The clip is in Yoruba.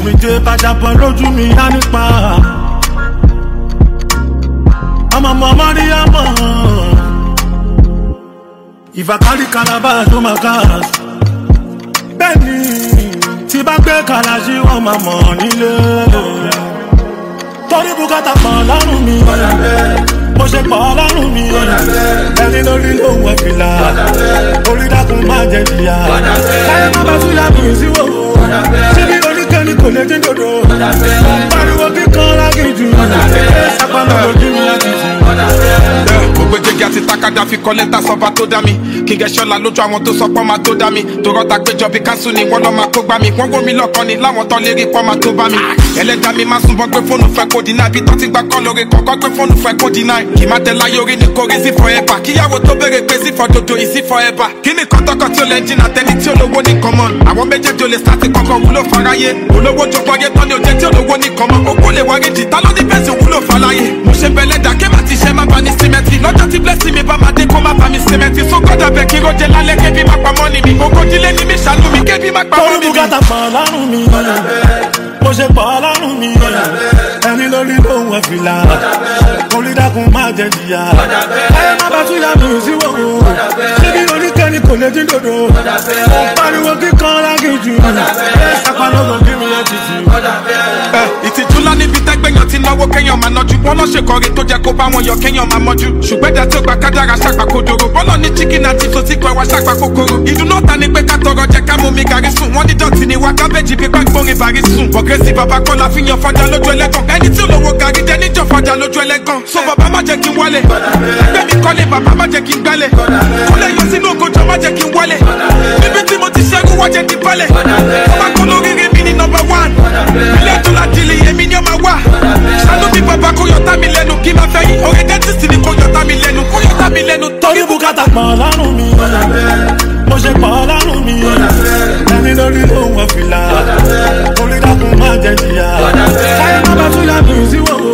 tómijé bàjàpọ̀ lójú mi á nípa. ọmọ ọmọ mọ́ríyámọ̀ ìfàkárí kalaba tó máa ká. bẹ́ẹ̀ni tí bá gbé kàlàṣí wọn máa mọ̀ nílé. torí bùkátà pọ̀ lọ́rùn mi mo ṣe pọ̀ lọ́rùn mi ẹni lórí lòun ẹ̀ fìlà orí dákun má jẹ jìyà káyé má bá tún yà mí síwò síbi oníkẹ́ni kò lè dín dòdò pariwo kíkan lágìjù sápánà lójú mi láti jù. gbogbo jẹgẹ àti takada fi kọ lẹ́tà sọba tó dá mi kíngẹ ṣọlá lójú àwọn tó sọ pọ́ máa tó dá mi tòrọ́ ta péjọ bí kánṣu ni wọ́n lọ́ máa kó gbá mi wọ́n wó mi lọ́kàn ni láwọn tán lérí pọ́ máa tó bá mi ẹlẹ́dàá mi máa súnbọ́ gbé fóònù fẹ́ kó dínà ibi tó ti gbà kọ́ lórí kọ̀ọ̀kan gbé fóònù fẹ́ kó dínà kì má tẹ láyé orí ni kò rí sí forever kíyàwó tó béèrè pé sí fọdodo yìí sí forever kí ni kọ́tọ́kọ́ tí ó lẹ́ jìnnà tẹ́ni tí olówó ní common àwọn méjèèjì ò lè sáti kọ́kọ́ wúlò fáráyé olówó jọgbọ́ yé tán ni ò jẹ́ tí olówó ní common owó lè wárí jì tá ló ní bẹ́sẹ̀ wúlò fáláyé mo ṣe bẹ̀lẹ̀ dà kí má ti ṣe má ba ní símẹ́tì lọ́jọ́ tí blessing mi bá máa dé kó má ba mi símẹ́tì so gbọ́dọ̀ bẹ̀ kí rojẹ lálẹ́ kébí má pa mọ́ni mi ogójìlé ní mi ṣàánú mi kébí má pa torí mọ́ni mi. bùkátà pọ̀ lọ́rùn mi mo ṣe pọ̀ lọ́rùn mi ẹni lórí lòun ẹ̀ fìlà orí dákun má jẹ jìyà káyé má bá tún yà mí síwò síbi oníkẹ́ni kò lè dín dòdò pariwo kíkan lágìjù sápánà lójú mi láti jù. ẹ ìtìjú ńlá níbi tẹgbẹyàn ti náwó kéèyàn máa nájú wọn lọ ṣe kọrin tó jẹ kó bá wọn yọ kéèyàn máa mọjú ṣùgbọ́n ẹ̀dá tí ó gba kádàrà ṣàgbà kodoro bọ́lọ̀ ní chicken àti sosi pẹ̀ wá ṣàgbà kòkòrò ìdùnnú ọ̀tá ni pé ká tọrọ jẹ ká mú mi gàrí sùn wọ́n ní dọ̀tí ni wá kábẹ́jì bí pẹ́ gbórin bàrí sùn bọ̀gẹ́sì bàbá kọ́ la fi yan fọjá lójú ẹlẹ́gàn ẹni tí olówó gàrí jẹ níjọ fọjá lójú ẹlẹ́gàn so bàbá má jẹ́ kí n wálẹ̀ ẹgbẹ́ mi kọ́lé bàbá má jẹ́ kí n gbálẹ̀ kúlẹ̀ yọ sínú ògojọ́ má jẹ́ kí n wálẹ̀ níbi tí mo ti ṣẹ́gun wá jẹ́ kí n balẹ̀ ọba kọ́ lóríire mi ní nọmba one ilé tó la dìlì èmi ni ó máa wà ṣàánú mi bàbá kó yọta mi lẹ́nu kí n máa fẹ́ yín orí dẹ́tísì ni kó yọta mi lẹ́nu kó yọta mi lẹ́nu torí bùkátà pọ̀ lọ́rùn mi mo ṣe pọ̀ lọ́rùn mi ẹni lórí lòun ẹ̀ fìlà orí dákun má jẹ jìyà káyé má bá tún yà mí síwò